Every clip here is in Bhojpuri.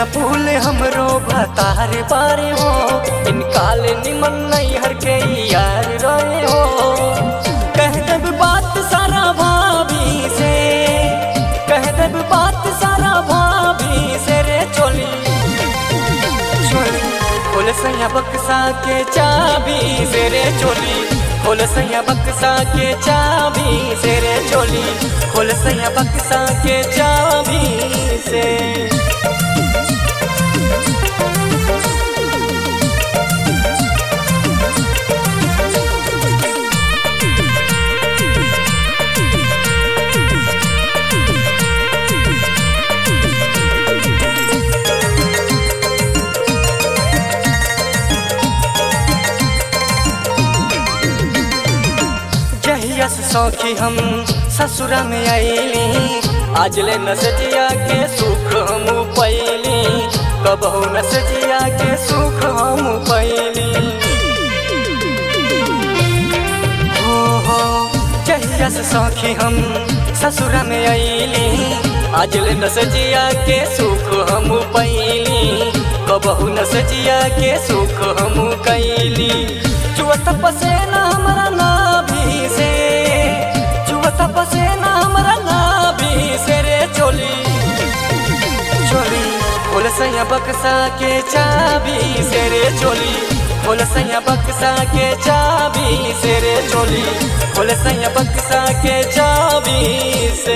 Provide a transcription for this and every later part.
सैया फूल हमरो भतार बारे हो इनकाल निमन नहीं हर के यार रहे हो कह देब बात सारा भाभी से कह देब बात सारा भाभी से रे चोली चोली खोल सैया बक्सा के चाबी से रे चोली खोल सैया बक्सा के चाबी से रे चोली खोल सैया बक्सा के चाबी से जहिया से सौखी हम ससुरा में आईली आज ले नसजिया के सुख हम पैली कबहू नसजिया के सुख हम पैली हो हो जहिया से सौखी हम ससुरा में आईली आज ले नसजिया के सुख हम पैली कबहू नसजिया के सुख हम कैली चुअत पसेना हमरा नाभि से चुअत पसेना हमरा नाभि से रे चोली चोली खोल सैया बक्सा के चाबी से रे चोली खोल सैया बक्सा के चाबी से रे चोली खोल सैया बक्सा के चाबी से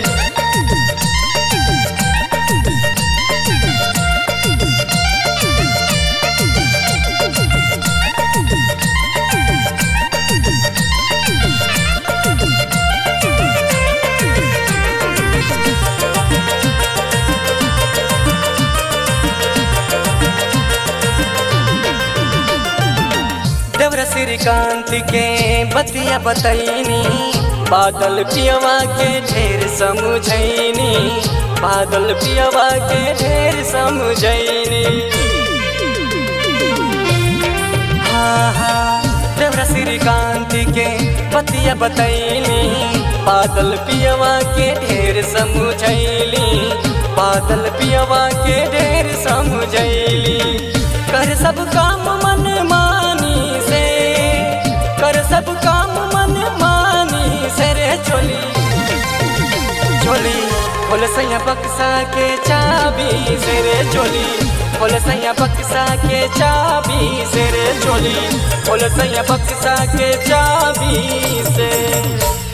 देवर श्रीकांत के बतिया बतैनी बादल पियवा के ढेर समझैनी बादल पियवा के ढेर समझैनी हाँ हाँ देवर श्रीकांत के बतिया बतैनी बादल पियवा के ढेर समझैली बादल पियवा के ढेर समझैली कर सब काम मन मानी से कर सब काम मन मानी से रे चोली चोली खोल सैया बक्सा के चाबी से रे चोली खोल सैया बक्सा के चाबी से रे चोली खोल सैया बक्सा के चाबी से